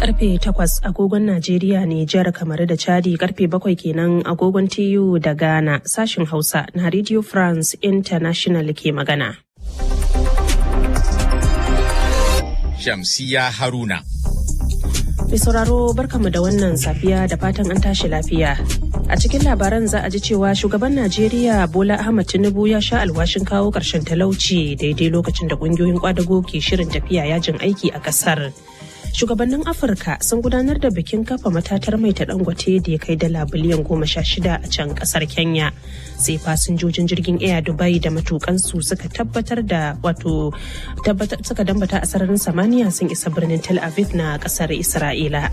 karfe 8 agogon Najeriya Nijar kamar da Chadi karfe 7 kenan agogon TU da Ghana sashin Hausa na Radio France International ke magana. Shamsiya Haruna. Mai sauraro barkamu da wannan safiya da fatan an tashi lafiya. A cikin labaran za a ji cewa shugaban Najeriya Bola Ahmad Tinubu ya sha alwashin kawo ƙarshen talauci daidai lokacin da ƙungiyoyin kwadago ke shirin tafiya yajin aiki a ƙasar. Shugabannin Afirka sun gudanar da bikin kafa matatar mai ta dangote da ya kai dala biliyan goma sha shida a can ƙasar Kenya. Sai fasinjojin jirgin Air Dubai da matukansu suka tabbatar da wato suka dambata a sararin samaniya sun isa birnin Tel Aviv na ƙasar Isra'ila.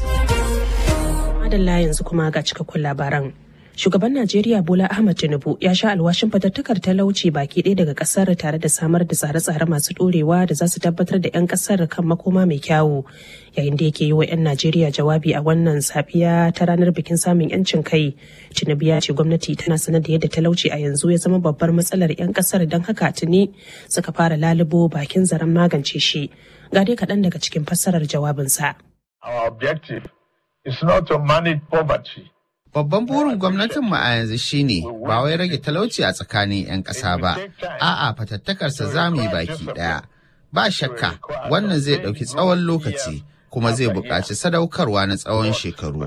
Madalla yanzu kuma ga cikakkun labaran. Shugaban Najeriya Bola Ahmad Tinubu ya sha alwashin fatattakar talauci baki ɗaya daga ƙasar tare da samar da tsare-tsare masu ɗorewa da za su tabbatar da 'yan ƙasar kan makoma mai kyawu. Yayin da yake yi wa 'yan Najeriya jawabi a wannan safiya ta ranar bikin samun 'yancin kai, Tinubu ya ce gwamnati tana sanar da yadda talauci a yanzu ya zama babbar matsalar 'yan ƙasar don haka tuni suka fara lalubo bakin zaren magance shi. Ga dai kaɗan daga cikin fassarar jawabinsa. Our objective is not to manage poverty. Babban burin gwamnatinmu a yanzu shine ba wai rage talauci a tsakanin 'yan ƙasa ba, a'a fatattakarsa za mu yi baki ɗaya. Ba shakka wannan zai ɗauki tsawon lokaci kuma zai buƙaci sadaukarwa na tsawon shekaru.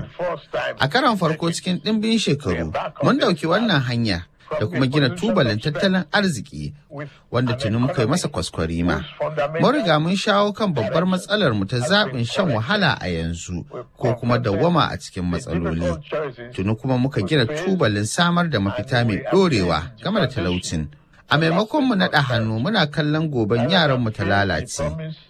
A karon farko cikin ɗimbin shekaru, mun ɗauki wannan hanya da kuma gina tubalin tattalin arziki wanda tuni muka yi masa kwaskwarima. Mun riga mun shawo kan babbar matsalar mu ta zaɓin shan wahala a yanzu ko kuma dawwama a cikin matsaloli. Tuni kuma muka gina tubalin samar da mafita mai ɗorewa game da talaucin. A maimakon mu naɗa hannu muna kallon goben yaran mu ta lalace.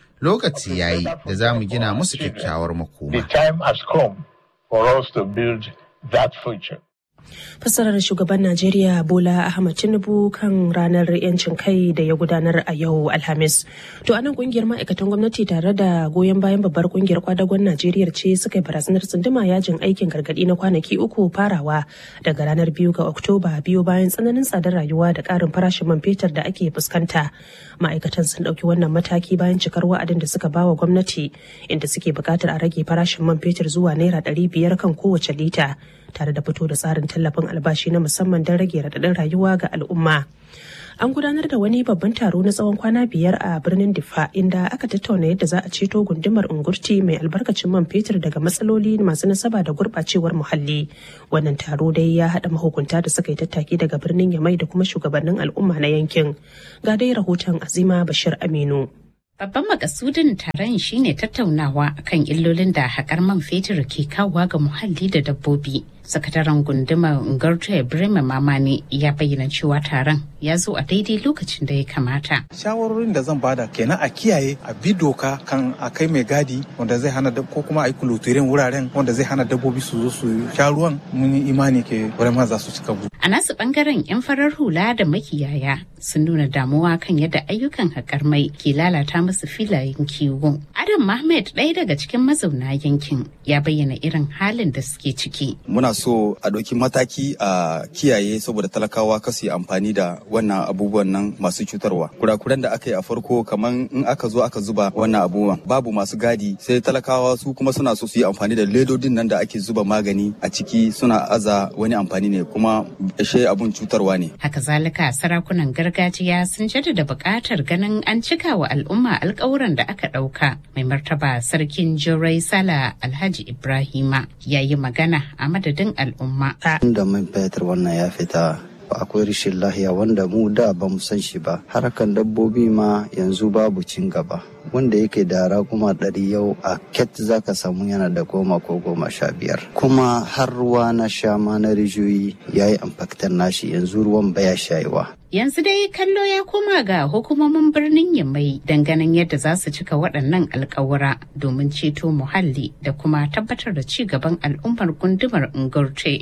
Lokaci yayi da za mu gina musu kyakkyawar makoma. The time has come for us to build that future. fassarar shugaban najeriya bola ahmad tinubu kan ranar yancin kai da ya gudanar a yau alhamis to anan kungiyar ma'aikatan gwamnati tare da goyon bayan babbar kungiyar kwadagon najeriya ce suka yi barazanar tsunduma yajin aikin gargadi na kwanaki uku farawa daga ranar biyu ga oktoba biyu bayan tsananin tsadar rayuwa da karin farashin man fetur da ake fuskanta ma'aikatan sun ɗauki wannan mataki bayan cikar wa'adin da suka bawa gwamnati inda suke buƙatar a rage farashin man fetur zuwa naira ɗari biyar kan kowace lita tare da fito da tsarin tallafin albashi na musamman don rage raɗaɗin rayuwa ga al'umma. An gudanar da wani babban taro na tsawon kwana biyar a birnin Diffa inda aka tattauna yadda za a ceto gundumar Ungurti mai albarkacin man fetur daga matsaloli masu nasaba da gurɓacewar muhalli. Wannan taro dai ya haɗa mahukunta da suka yi tattaki daga birnin Yamai da kuma shugabannin al'umma na yankin. Ga dai rahoton Azima Bashir Aminu. Babban makasudin taron shine tattaunawa kan illolin da haƙar man fetur ke kawowa ga muhalli da dabbobi. Sakataren gundumar Ngarto Ibrahim Mamani ya bayyana cewa taron ya zo a daidai lokacin da ya kamata. Shawarorin da zan bada kenan a kiyaye a bi doka kan a kai mai gadi wanda zai hana ko kuma a yi kulotirin wuraren wanda zai hana dabbobi su zo su sha ruwan mun yi imani ke wurin za su cika bu. A nasu bangaren 'yan farar hula da makiyaya sun nuna damuwa kan yadda ayyukan haƙar mai ke lalata musu filayen kiwo. Adam Mahmed ɗaya daga cikin mazauna yankin ya bayyana irin halin da suke ciki. Muna so a ɗauki mataki a kiyaye saboda talakawa kasu yi amfani da wannan abubuwan nan masu cutarwa. Kurakuran da aka yi a farko kamar in aka zo aka zuba wannan abubuwan babu masu gadi sai talakawa su kuma suna so su yi amfani da ledodin nan da ake zuba magani a ciki suna aza wani amfani ne kuma ashe abun cutarwa ne. Haka zalika sarakunan gargajiya sun jaddada buƙatar ganin an cika wa al'umma alƙawuran da aka ɗauka. Mai martaba sarkin Jorai Sala Alhaji Ibrahima ya yi magana a madadin al'umma. Da man fetur wannan ya fita akwai rashin lahiya wanda mu da ba mu san shi ba harkan dabbobi ma yanzu babu cin gaba wanda yake da kuma ɗari yau a ket zaka samu yana da goma ko goma sha biyar kuma har ruwa na sha ma na rijiyoyi ya yi amfaktar nashi yanzu ruwan baya shayewa Yanzu dai kallo ya koma ga hukumomin birnin Yamai ganin yadda za su cika waɗannan alkawura domin ceto muhalli da kuma tabbatar da ci gaban al'ummar gundumar Ngurte.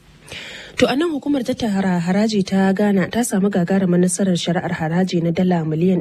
To a nan hukumar tattara haraji ta Ghana ta samu gagarumin nasarar shari'ar haraji na dala miliyan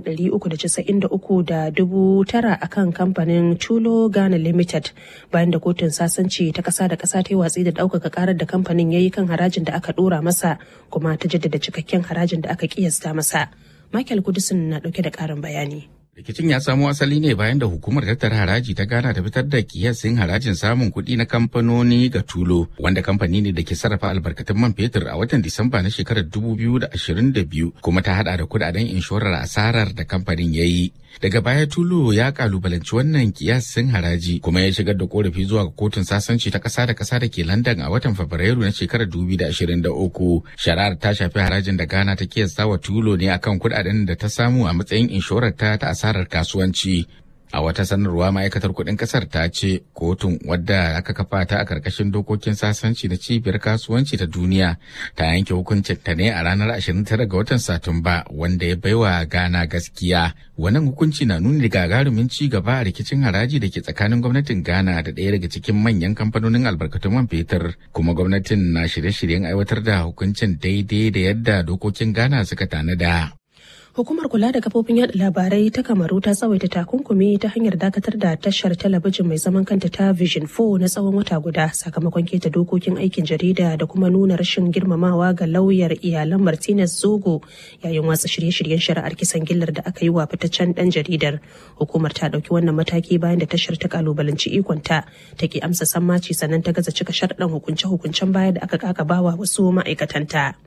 393 da dubu tara a kan kamfanin Chulo Ghana Limited bayan da kotun sasanci ta kasa da kasa ta yi watsi da ɗaukaka karar da kamfanin ya yi kan harajin da aka ɗora masa kuma ta jaddada cikakken harajin da aka kiyasta masa. Michael Kudusin na ɗauke da ƙarin bayani. Rikicin ya samo asali ne bayan da hukumar tattara haraji ta Ghana ta fitar da kiyasin harajin samun kuɗi na kamfanoni ga Tulo, wanda kamfani ne da ke sarrafa albarkatun man fetur a watan Disamba na shekarar 2022 kuma ta hada da kudaden inshorar asarar da kamfanin ya yi. Daga baya Tulo ya kalubalanci wannan kiyasin haraji kuma ya shigar da korafi zuwa ga kotun sasanci ta ƙasa da ƙasa da ke London a watan Fabrairu na shekarar 2023. Shari'ar ta shafi harajin da Ghana ta kiyasta wa Tulo ne akan kudaden da ta samu a matsayin inshorar ta ta asarar kasuwanci. A wata sanarwa ma'aikatar kuɗin ƙasar ta ce kotun wadda aka kafa ta a ƙarƙashin dokokin sasanci da cibiyar kasuwanci ta duniya ta yanke hukuncin ta ne a ranar 29 ga watan Satumba wanda ya baiwa Ghana gaskiya. Wannan hukunci na nuni da gagarumin ci gaba a rikicin haraji da ke tsakanin gwamnatin Ghana da ɗaya daga cikin manyan kamfanonin albarkatun man fetur kuma gwamnatin na shirye-shiryen aiwatar da hukuncin daidai da yadda dokokin Ghana suka tanada. Hukumar kula da kafofin yada labarai ta Kamaru ta tsawaita takunkumi ta hanyar dakatar da tashar talabijin mai zaman kanta ta Vision 4 na tsawon wata guda sakamakon keta dokokin aikin jarida da kuma nuna rashin girmamawa ga lauyar iyalan Martinez Zogo yayin watsa shirye-shiryen shari'ar kisan gillar da aka yi wa fitaccen dan jaridar. Hukumar ta dauki wannan mataki bayan da tashar ta kalubalanci ikonta ta ki amsa sammaci sannan ta gaza cika sharɗan hukunce-hukuncen baya da aka kakabawa wasu ma'aikatanta.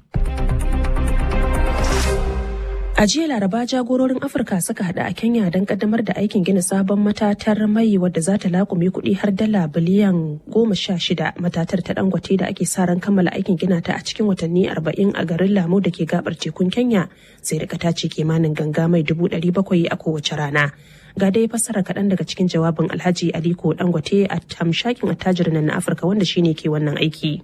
A jiya Laraba jagororin Afirka suka hada a Kenya don kaddamar da aikin gina sabon matatar mai wadda za ta lakume kuɗi har dala biliyan goma sha shida matatar ta dangote da ake sa ran kammala aikin gina ta a cikin watanni arba'in a garin Lamu da ke gabar tekun Kenya sai rika ta ce kimanin ganga mai dubu ɗari bakwai a kowace rana. Ga dai fassara kaɗan daga cikin jawabin Alhaji Aliko Dangote a tamshakin attajirin na Afirka wanda shine ke wannan aiki.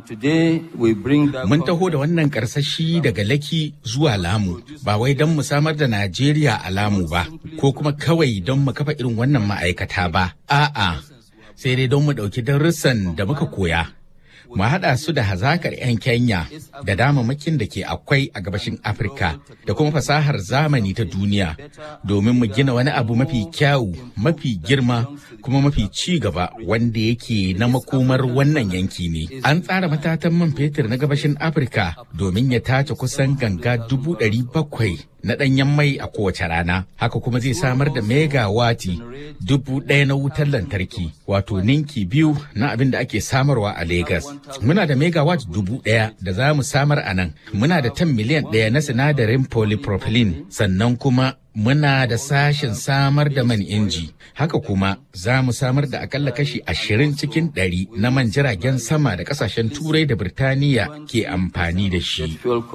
Mun taho da wannan karsashi daga Laki zuwa Lamu, ba wai don mu samar da Najeriya a Lamu ba, ko kuma kawai don mu kafa irin wannan ma'aikata ba. A'a, sai dai don mu ɗauki darussan da muka koya. Mu haɗa su da hazakar 'yan Kenya da damamakin da ke akwai a gabashin Afirka da kuma fasahar zamani ta duniya domin mu gina wani abu mafi kyawu, mafi girma, kuma mafi ci gaba wanda yake na makomar wannan yanki ne. An tsara matatan man fetur na gabashin Afirka domin ya tace kusan ganga dubu ɗari bakwai na ɗanyen mai a kowace rana. Haka kuma zai samar da megawati dubu ɗaya na wutar lantarki wato ninki biyu na abin da ake samarwa a Legas. Muna da megawatt dubu ɗaya da za mu samar a nan. Muna da tan miliyan ɗaya na sinadarin polypropylene sannan kuma muna da sashen samar da man inji haka kuma za mu samar da akalla kashi ashirin cikin ɗari na man jiragen sama da kasashen turai da birtaniya ke amfani da shi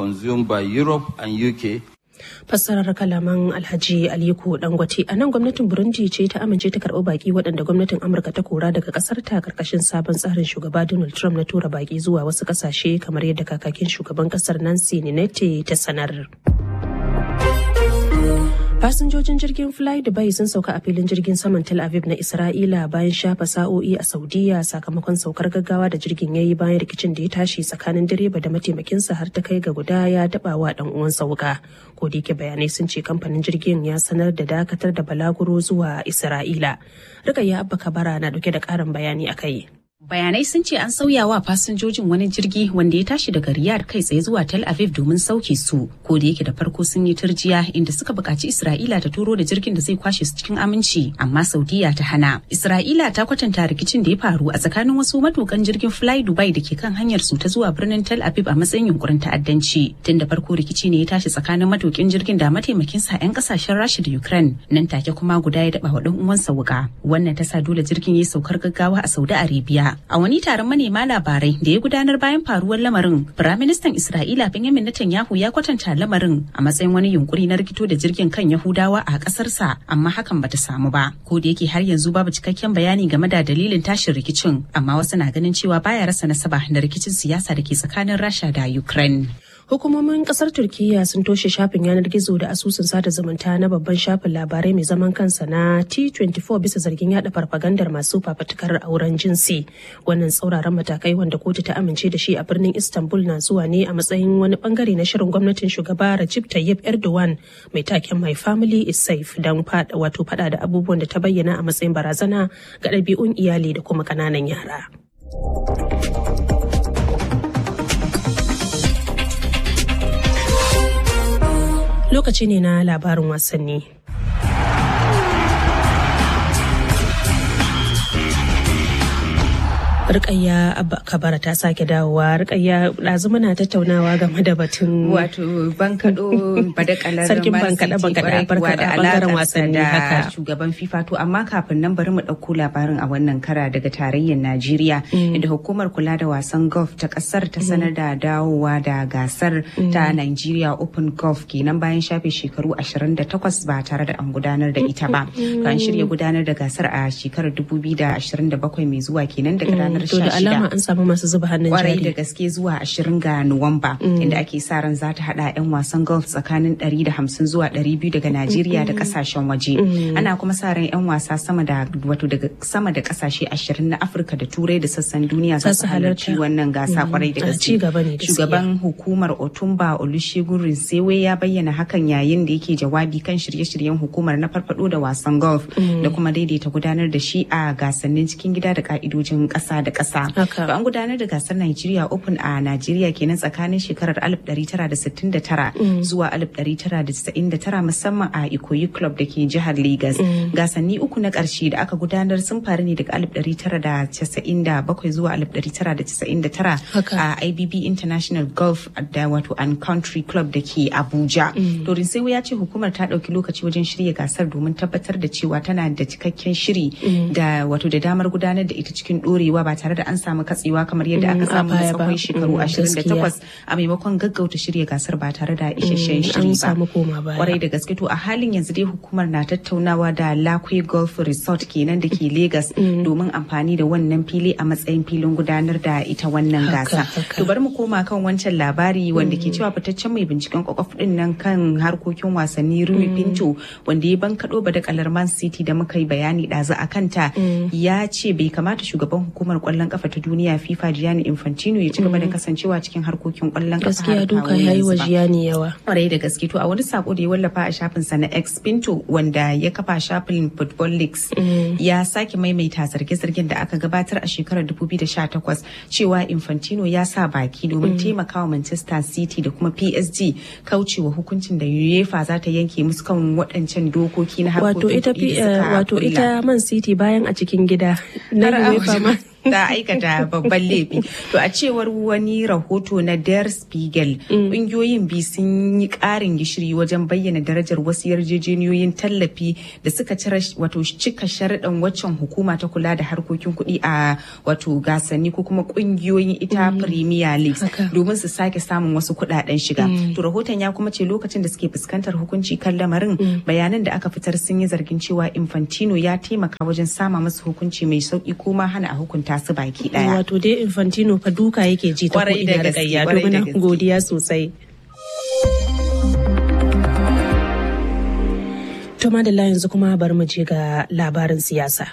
fassarar kalaman alhaji aliko dangote a nan gwamnatin burundi ce ta amince ta karɓi baki waɗanda gwamnatin amurka ta kora daga ƙasar ta karkashin sabon tsarin shugaba donald trump na tura baki zuwa wasu ƙasashe kamar yadda kakakin shugaban ƙasar nancy ninete ta sanar fasinjojin jirgin fly dubai sun sauka a filin jirgin saman tel aviv na isra'ila bayan shafa sa'o'i a saudiya sakamakon saukar gaggawa da jirgin ya yi bayan rikicin da ya tashi tsakanin direba da mataimakinsa har ta kai ga guda ya daba wa dan uwansa wuka ko da yake bayanai sun ce kamfanin jirgin ya sanar da dakatar da balaguro zuwa isra'ila rikayya abba kabara na dauke da karin bayani a kai Bayanai sun ce an sauya wa fasinjojin wani jirgi wanda ya tashi daga Riyadh kai tsaye zuwa Tel Aviv domin sauke su. Ko da yake da farko sun yi turjiya inda suka buƙaci Isra'ila ta turo da jirgin da zai kwashe su cikin aminci, amma Saudiya ta hana. Isra'ila ta kwatanta rikicin da ya faru a tsakanin wasu matukan jirgin Fly Dubai da ke kan hanyar su ta zuwa birnin Tel Aviv a matsayin yunkurin ta'addanci. Tun da farko rikici ne ya tashi tsakanin matukin jirgin da mataimakin sa 'yan kasashen Rasha da Ukraine. Nan take kuma guda ya daba wa dan uwansa wuka. Wannan ta sa dole jirgin ya saukar gaggawa a Saudi Arabia. A wani taron manema labarai da ya gudanar bayan faruwar lamarin, Firaministan Isra'ila Benjamin Netanyahu ya kwatanta lamarin a matsayin wani yunkuri na rikito da jirgin kan Yahudawa a ƙasarsa, amma hakan bata samu ba. Ko da yake har yanzu babu cikakken bayani game da dalilin tashin rikicin, amma wasu na ganin cewa baya rasa nasaba da rikicin siyasa da ke tsakanin Rasha da Ukraine. Hukumomin kasar Turkiyya sun toshe shafin yanar gizo da asusun sada zumunta na babban shafin labarai mai zaman kansa na T24 bisa zargin yada farfagandar masu fafatukar auren jinsi. Wannan tsauraran matakai wanda kotu ta amince da shi a birnin Istanbul na zuwa ne a matsayin wani bangare na shirin gwamnatin shugaba Recep Tayyip Erdogan mai taken My Family is Safe don fada wato fada da abubuwan da ta bayyana a matsayin barazana ga ɗabi'un iyali da kuma ƙananan yara. lokaci ne na labarin wasanni. Rukayya Abba Kabara ta sake dawowa. Rukayya ɗazu muna tattaunawa game da batun wato bankaɗo badakalar Sarkin bankaɗe bankaɗe barka da bangaren alaƙarsa wasanni da haka. shugaban FIFA to amma kafin nan bari mu ɗauko labarin a wannan kara daga tarayyar Najeriya inda hukumar kula da wasan golf ta ƙasar ta sanar da dawowa da gasar ta Nigeria Open Golf kenan bayan shafe shekaru 28 ba tare da an gudanar da ita ba. To an shirya gudanar da gasar a shekarar 2027 mai zuwa kenan daga ranar to da 16 alama an samu masu zuba hannun kwarai da jari. gaske zuwa 20 ga Nuwamba inda ake sa ran za ta hada 'yan wasan golf tsakanin 150 zuwa 200 daga Najeriya da kasashen waje. Ana kuma sa ran 'yan wasa sama da wato daga sama da kasashe 20 na Afirka da Turai da sassan duniya za su halarci wannan gasa kwarai da a gaske. ci gaba ne gaskiya. Shugaban hukumar Otumba Olusegun Rinsewe ya bayyana hakan yayin da yake jawabi kan shirye-shiryen hukumar na farfado da wasan golf da kuma daidaita gudanar da shi a gasannin cikin gida da ka'idojin ƙasa da ƙasa. Haka. To an gudanar da gasar Nigeria Open a Najeriya kenan tsakanin shekarar 1969 zuwa 1999 musamman a Ikoyi Club da ke jihar Lagos. Gasanni uku na ƙarshe da aka gudanar sun faru ne daga 1997 zuwa 1999 Haka. a IBB International Golf da wato and Country Club da ke Abuja. Dorin sai ya ce hukumar ta ɗauki lokaci wajen shirya gasar domin tabbatar da cewa tana da cikakken shiri da wato da damar gudanar da ita cikin ɗorewa ba tare da an samu katsewa kamar yadda Mm, aka a samu da baya ba. tsawon shekaru Mm, 28 a maimakon gaggauta shirya gasar ba tare da isasshen Mm, shiri an ba. samu koma baya. Kwarai da gaske to a halin yanzu dai hukumar na tattaunawa da Lakwe Golf Resort kenan da ke Lagos domin amfani da wannan fili a matsayin filin gudanar da ita wannan Haka, gasa. haka. To bari mu koma kan wancan labari wanda ke cewa fitaccen mai binciken kwakwaf din nan kan harkokin wasanni Rui Pinto wanda ya bankaɗo badakalar Man City da muka yi bayani ɗazu a kanta ya ce bai kamata shugaban hukumar kwallon kafa ta duniya FIFA Gianni Infantino ya ci gaba da kasancewa cikin harkokin kwallon kafa Gaskiya har duka kawo ya yi yanzu wa ba. jiyani yawa. kwarai da gaske to a wani sako da ya wallafa a shafinsa na X Pinto wanda ya kafa shafin Football Leaks ya sake maimaita zarge-zargen da aka gabatar a shekarar 2018 cewa Infantino ya sa baki domin taimakawa Manchester City da kuma PSG kaucewa hukuncin da UEFA za ta yanke musu kan waɗancan dokoki na Wato harkokin ita kuɗi fi- da suka wato kulla. ita Man City bayan a cikin gida na har a UEFA ma. waje ta aikata babban laifi. To a cewar wani rahoto na Der Spiegel, ƙungiyoyin biyu sun yi ƙarin gishiri wajen bayyana darajar wasu yarjejeniyoyin tallafi da suka cire wato cika sharaɗin waccan hukuma ta kula da harkokin kuɗi a wato gasanni ko kuma ƙungiyoyin ita Premier League Haka. domin su sake samun wasu kuɗaɗen shiga. To rahoton ya kuma ce lokacin da suke fuskantar hukunci kan lamarin bayanan da aka fitar sun yi zargin cewa Infantino ya taimaka wajen sama masu hukunci mai sauki ko ma hana a hukunta su baki daya. Wato dai Infantino fa duka yake ji ta Kwarai da ko'ina da gaske, gayya. To kwarai da muna gaske. godiya sosai. To madalla yanzu kuma bari mu je ga labarin siyasa.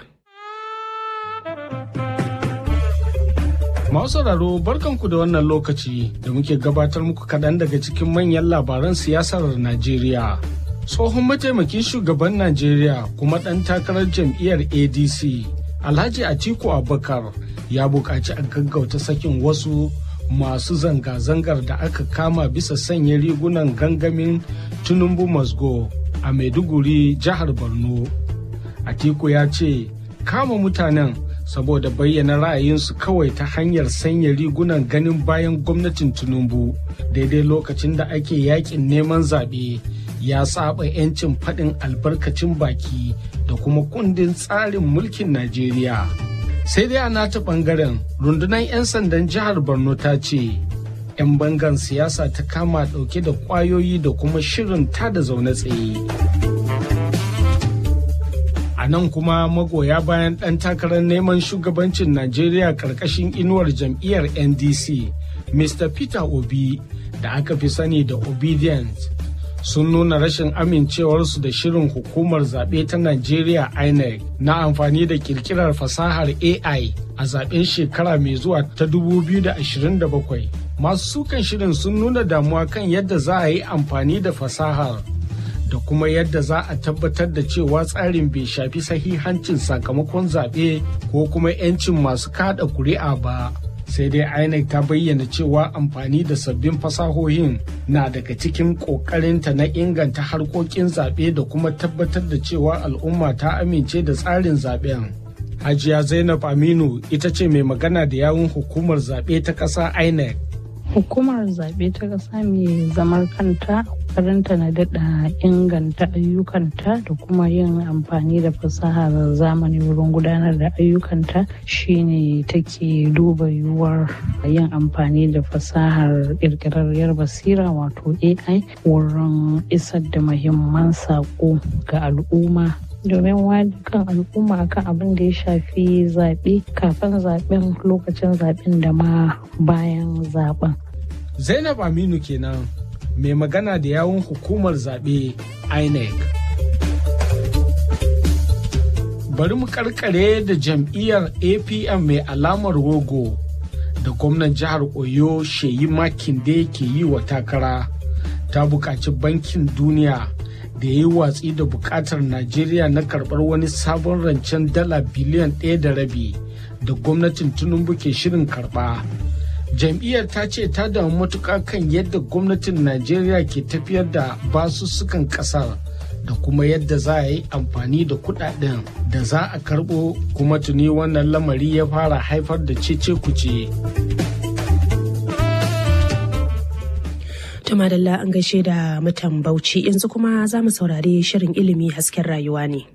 Masu sauraro barkanku da wannan lokaci da muke gabatar muku kaɗan daga cikin manyan labaran siyasar Najeriya. Tsohon mataimakin shugaban Najeriya kuma ɗan takarar jam'iyyar ADC, Alhaji Atiku Abubakar ya buƙaci a gaggauta sakin wasu masu zanga-zangar da aka kama bisa sanya rigunan gangamin Tinubu Masgo a Maiduguri, jihar Borno. Atiku ya ce kama mutanen saboda bayyana ra'ayinsu kawai ta hanyar sanya rigunan ganin bayan gwamnatin Tinubu daidai lokacin da ake yakin neman zaɓe ya saba 'yancin faɗin albarkacin baki da kuma kundin tsarin mulkin Najeriya. Sai dai a nata ɓangaren rundunar 'yan sandan jihar Borno ta ce 'yan bangan siyasa ta kama ɗauke da ƙwayoyi da kuma shirin tada zaune tsaye. A nan kuma magoya bayan ɗan takarar neman shugabancin Najeriya ƙarƙashin inuwar jam'iyyar NDC, Mr. Peter Obi, da aka fi sani da Obedience, sun nuna rashin amincewarsu da shirin hukumar zaɓe ta Najeriya INEC na amfani da kirkirar fasahar AI a zaɓen shekara mai zuwa ta 2027. Masu sukan shirin sun nuna damuwa kan yadda za a yi amfani da fasahar. da kuma yadda za a tabbatar da cewa tsarin bai shafi sahihancin sakamakon zaɓe ko kuma 'yancin masu kada kuri'a ba. sai dai INEC ta bayyana cewa amfani da sabbin fasahohin na daga cikin ƙoƙarinta na inganta harkokin zaɓe da kuma tabbatar da cewa al'umma ta amince da tsarin zaɓen. Hajiya Zainab Aminu ita ce mai magana da yawun hukumar zaɓe ta ƙasa INEC. Hukumar zaɓe ta ƙasa mai zamar kanta ƙoƙarinta na daɗa inganta ayyukanta da kuma yin amfani da fasahar zamani wurin gudanar da ayyukanta shine take duba yiwuwar yin amfani da fasahar ƙirƙirarriyar basira wato AI wurin isar da muhimman saƙo ga al'umma domin wayar kan al'umma akan abin da ya shafi zaɓe kafin zaɓen lokacin zaɓen da ma bayan zaɓen. Zainab Aminu kenan mai magana da yawun hukumar zaɓe INEC. Bari mu karkare da jam'iyyar APM mai alamar rogo da gwamnan jihar Oyo Sheyi Makinde ke yi wa takara ta buƙaci bankin duniya da ya yi watsi da bukatar Najeriya na karɓar wani sabon rancen dala biliyan ɗaya da rabi da gwamnatin Tinubu ke shirin karɓa. Jam'iyyar ta ce ta damu matuƙa kan yadda gwamnatin Najeriya ke tafiyar da basussukan ƙasar da kuma yadda za a yi amfani da kuɗaɗen da za a karɓo kuma tuni wannan lamari ya fara haifar da cece kuce. To madalla an gaishe da mutan Bauchi yanzu kuma za mu saurari shirin ilimi hasken rayuwa ne.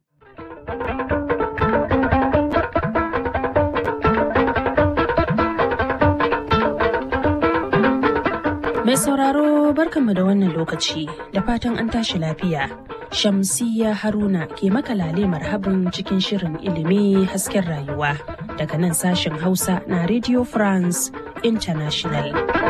Mai sauraro barkanmu da wannan lokaci da fatan an tashi lafiya. Shamsiya Haruna ke makalale marhabin cikin shirin ilimi hasken rayuwa daga nan sashen Hausa na Radio France International.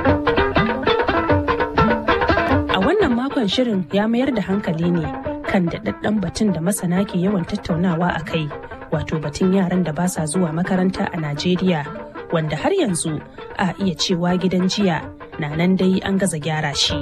A wannan makon shirin ya mayar da hankali ne kan daɗaɗɗen batun da masana ke yawan tattaunawa a kai, wato batun yaran da ba sa zuwa makaranta a Najeriya, wanda har yanzu a iya cewa gidan jiya na nan dai an gaza gyara shi.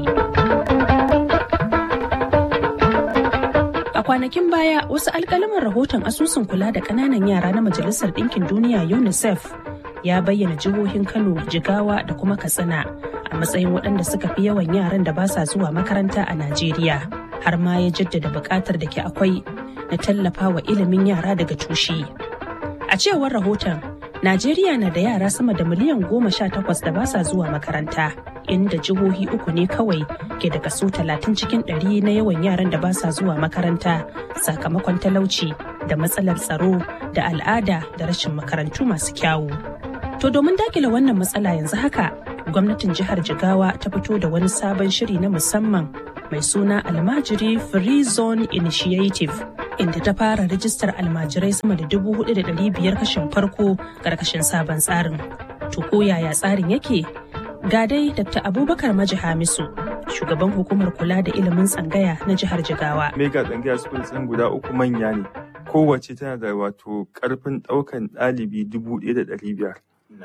A kwanakin baya wasu alkalaman rahoton asusun kula da ƙananan yara na Majalisar Ɗinkin Duniya UNICEF ya bayyana jihohin Kano, Jigawa da kuma Katsina a matsayin waɗanda suka fi yawan yaran da ba sa zuwa makaranta a Najeriya. Har ma ya jaddada buƙatar da ke akwai na tallafa wa ilimin yara daga tushe. A cewar rahoton, Najeriya na da yara sama da miliyan goma sha takwas da ba sa zuwa makaranta, inda jihohi uku ne kawai ke da kaso talatin cikin ɗari na yawan yaran da ba sa zuwa makaranta sakamakon talauci da matsalar tsaro da al'ada da rashin makarantu masu kyawu. To domin dakile wannan matsala yanzu haka, gwamnatin jihar Jigawa ta fito da wani sabon shiri na musamman mai suna Almajiri Free Zone Initiative. inda ta fara rijistar almajirai sama da dubu hudu da dari biyar kashin farko karkashin sabon tsarin. To ko yaya tsarin yake? Ga dai Dr. Abubakar Maji Hamisu, shugaban hukumar kula da ilimin tsangaya na jihar Jigawa. Mega tsangaya school ɗin guda uku manya ne. Kowace tana da wato karfin ɗaukan ɗalibi dubu ɗaya da ɗari biyar.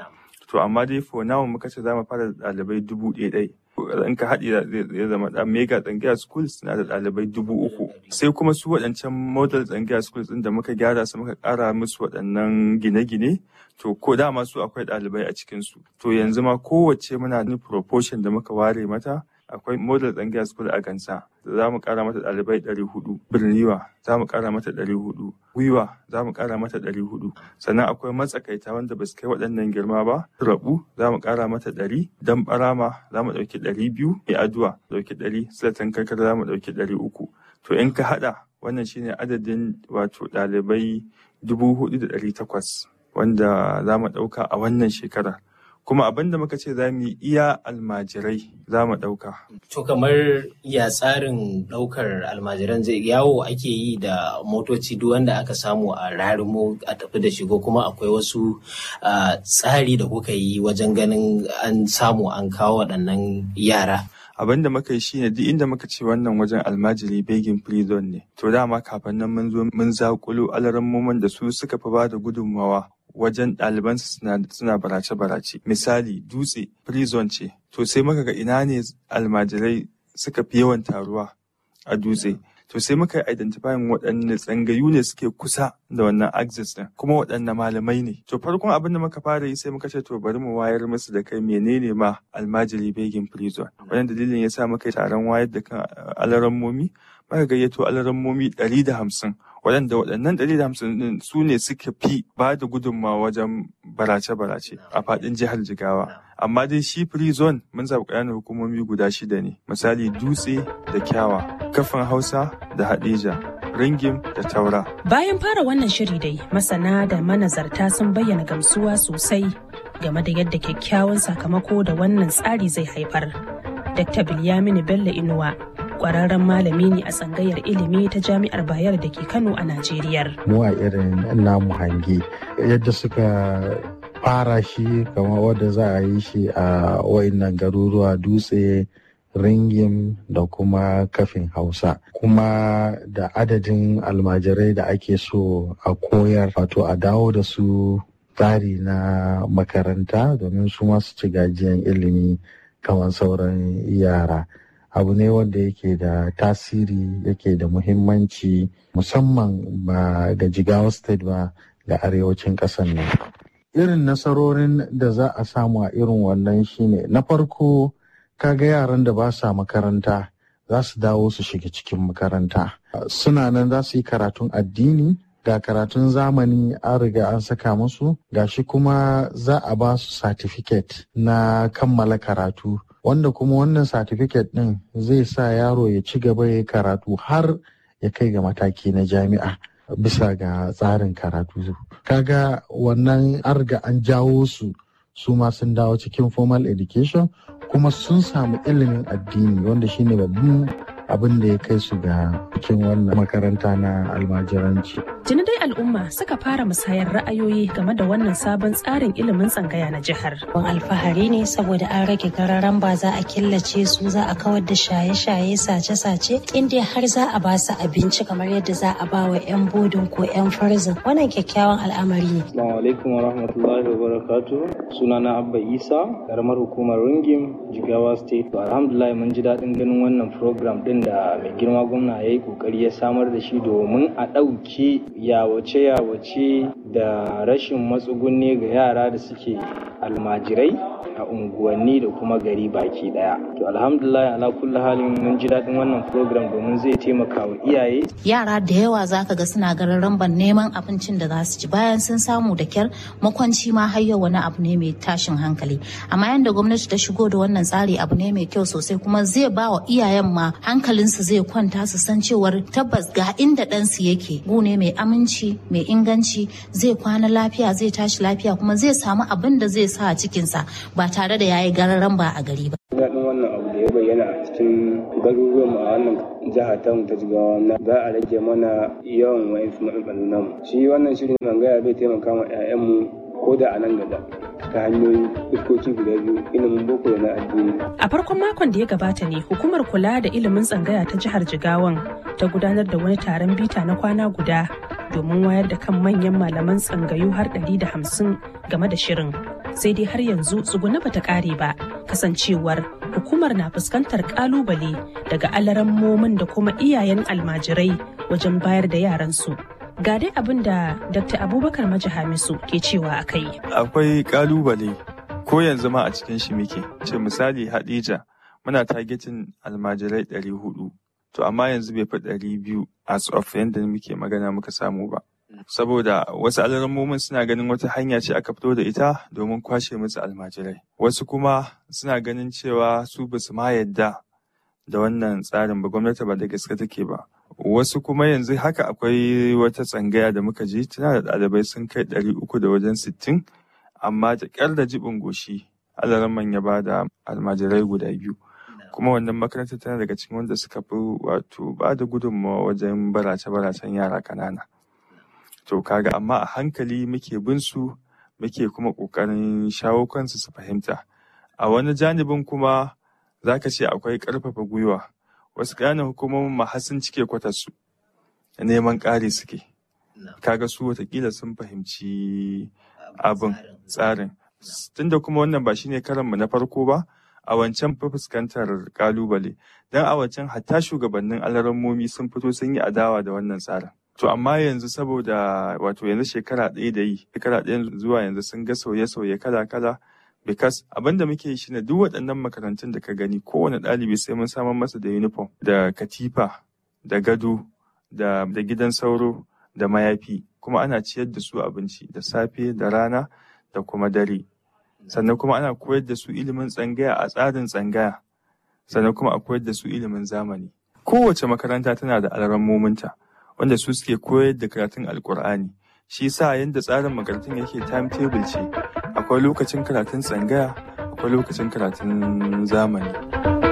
To amma dai for now muka ce za mu fara da ɗalibai dubu ɗaya ɗai. in ka haɗi zai zama ɗan mega tsangaya schools na da ɗalibai dubu uku sai kuma su waɗancan model tsangaya schools ɗin da muka gyara su muka ƙara musu waɗannan gine-gine to ko dama su akwai ɗalibai a cikin su to yanzu ma kowace muna da proportion da muka ware mata akwai model tsangaya school a gansa za mu ƙara mata ɗalibai ɗari hudu birniwa za mu ƙara mata ɗari hudu gwiwa za mu ƙara mata ɗari hudu sannan akwai matsakaita wanda ba su kai waɗannan girma ba rabu za mu ƙara mata ɗari dan barama za mu ɗauki ɗari biyu mai aduwa ɗauki ɗari silatan karkar za mu ɗauki ɗari uku to in ka haɗa wannan shine adadin wato ɗalibai dubu hudu da ɗari takwas wanda za mu ɗauka a wannan shekarar kuma abin da muka ce za mu yi iya almajirai za mu ɗauka. To kamar ya tsarin ɗaukar almajiran zai yawo ake yi da motoci duk wanda aka samu a rarimo a tafi da shigo kuma akwai wasu tsari da kuka yi wajen ganin an samu an kawo waɗannan yara. abin da muka yi shine duk inda muka ce wannan wajen almajiri begin prison ne to dama kafin nan mun zo mun zakulo alarammomin da su suka fi ba da gudunmawa wajen ɗalibansu suna barace-barace. Misali, dutse, prison ce, to sai muka ga ina ne almajirai suka fi yawan taruwa a dutse. To sai muka yi identifying waɗanne tsangayu ne suke kusa da wannan axis ɗin, kuma waɗanne malamai ne. To farkon abin da muka fara yi sai muka ce to bari mu wayar musu da kai menene ma almajiri begin prison. Wannan dalilin ya sa muka yi taron wayar da kan alarammomi, muka gayyato alarammomi ɗari da hamsin waɗanda waɗannan ɗari da hamsin ɗin su ne suka fi ba da gudunmawa wajen barace-barace a faɗin jihar Jigawa. Amma dai shi free zone mun zaɓi ƙananan hukumomi guda shida ne. Misali Dutse da Kyawa, Kafin Hausa da Hadeja, Ringim da Taura. Bayan fara wannan shiri dai, masana da manazarta sun bayyana gamsuwa sosai game da yadda kyakkyawan sakamako da wannan tsari zai haifar. Dr. Bilyamini Bello Inuwa kwararren malami ne a tsangayar ilimi ta jami'ar bayar da ke kano a najeriya mu a irin namu hange yadda suka fara shi kamar wadda za a yi shi a wayannan garuruwa dutse ringim da kuma kafin hausa kuma da adadin almajirai da ake so a koyar wato a dawo da su tsari na makaranta domin su masu ci gajiyan ilimi kamar sauran yara abu ne wanda yake da tasiri yake da muhimmanci musamman ba ga jigawa state ba ga arewacin ƙasar nan irin nasarorin da za a samu a irin wannan shine na farko kaga yaran da ba sa makaranta za su dawo su shiga cikin makaranta suna nan za su yi karatun addini ga karatun zamani an riga an saka musu gashi kuma za a ba su certificate na kammala karatu wanda kuma wannan certificate ɗin zai sa yaro ya ci gaba ya karatu har ya kai ga mataki na jami'a bisa ga tsarin karatu kaga wannan an riga an jawo su su ma sun dawo cikin formal education kuma sun samu ilimin addini wanda shine babban abin da ya kai su ga cikin wannan makaranta na almajiranci. Tuni dai al'umma suka fara musayar ra'ayoyi game da wannan sabon tsarin ilimin tsangaya na jihar. Ban alfahari ne saboda an rage gararan ba za a killace su za a kawar da shaye-shaye sace-sace inda har za a ba su abinci kamar yadda za a ba wa 'yan bodin ko 'yan farzin wannan kyakkyawan al'amari ne. Assalamu alaikum wa rahmatullahi wa barakatu. Sunana Abba Isa, karamar hukumar Ringim, Jigawa State. Alhamdulillah mun ji daɗin ganin wannan program ɗin da mai girma gwamna ya yi kokari ya samar da shi domin a ɗauki yawace-yawace da rashin matsugunni ga yara da suke almajirai a unguwanni da kuma gari baki daya to alhamdulillah ala kulli halin mun ji daɗin wannan program domin zai taimaka wa iyaye yara da yawa zaka ga suna garin ramban neman abincin da za su ci bayan sun samu da kyar makwanci ma har yau wani abu ne mai tashin hankali amma yanda gwamnati ta shigo da wannan tsari abu ne mai kyau sosai kuma zai ba wa iyayen ma hankalinsu zai kwanta su san cewar tabbas ga inda ɗansu yake gune mai aminci mai inganci zai kwana lafiya zai tashi lafiya kuma zai samu abin da zai sa a cikinsa ba tare da yayi gararan ba a gari ba. daɗin wannan abu da ya bayyana a cikin garuruwan a wannan jiha ta ta jigawa na za a rage mana yawan wa'insu matsalolin namu shi wannan shirin zangaya zai taimaka ma 'ya'yanmu ko da a nan gaba ta hanyoyi fuskoki guda biyu ilimin boko da na addini. A farkon makon da ya gabata ne hukumar kula da ilimin tsangaya ta jihar Jigawan ta gudanar da wani taron bita na kwana guda domin wayar da kan manyan malaman tsangayu har ɗari da hamsin game da shirin. Sai dai har yanzu tsuguna bata ƙare ba kasancewar hukumar na fuskantar ƙalubale daga alarammomin da kuma iyayen almajirai wajen bayar da yaransu. Ga dai abin da Dr. Abubakar Maji Hamisu ke cewa a kai. Akwai kalubale ko yanzu ma a cikin shi muke. Ce misali Hadija muna targetin almajirai ɗari hudu. To amma yanzu bai fi ɗari biyu as of yadda muke magana muka samu ba. Saboda wasu alarammomin suna ganin wata hanya ce aka fito da ita domin kwashe musu almajirai. Wasu kuma suna ganin cewa su basu ma yadda da wannan tsarin ba gwamnati ba da gaske take ba. wasu kuma yanzu haka akwai wata tsangaya da muka ji tana da ɗalibai sun kai ɗari uku da wajen sittin amma da ƙyar da jibin goshi alaraman ya ba da almajirai guda biyu kuma wannan makarantar tana daga cikin wanda suka fi wato ba da gudunmawa wajen barace-baracen yara ƙanana to kaga amma a hankali muke bin su muke kuma ƙoƙarin shawo kansu su fahimta a wani janibin kuma zaka ce akwai ƙarfafa gwiwa wasu ƙananan hukumomin ma har sun cike kwatarsu neman ƙari suke kaga su watakila sun fahimci abin tsarin tunda kuma wannan ba shine karanmu na farko ba a wancan fa fuskantar kalubale don a wancan hatta shugabannin alarammomi sun fito sun yi adawa da wannan tsarin to amma yanzu saboda wato yanzu shekara ɗaya da yi shekara ɗaya zuwa yanzu sun ga sauye-sauye kala-kala because abin da muke shi ne duk waɗannan makarantun da ka gani kowane ɗalibi sai mun samar masa da uniform da katifa da gado da, da gidan sauro da mayafi kuma ana ciyar da su abinci da safe da rana da kuma dare sannan kuma ana koyar da su ilimin tsangaya a tsarin tsangaya sannan kuma a koyar da su ilimin zamani kowace makaranta tana da alarammominta wanda su suke koyar da karatun alkur'ani shi sa yadda tsarin makarantun yake timetable ce akwai lokacin karatun tsangaya akwai lokacin karatun zamani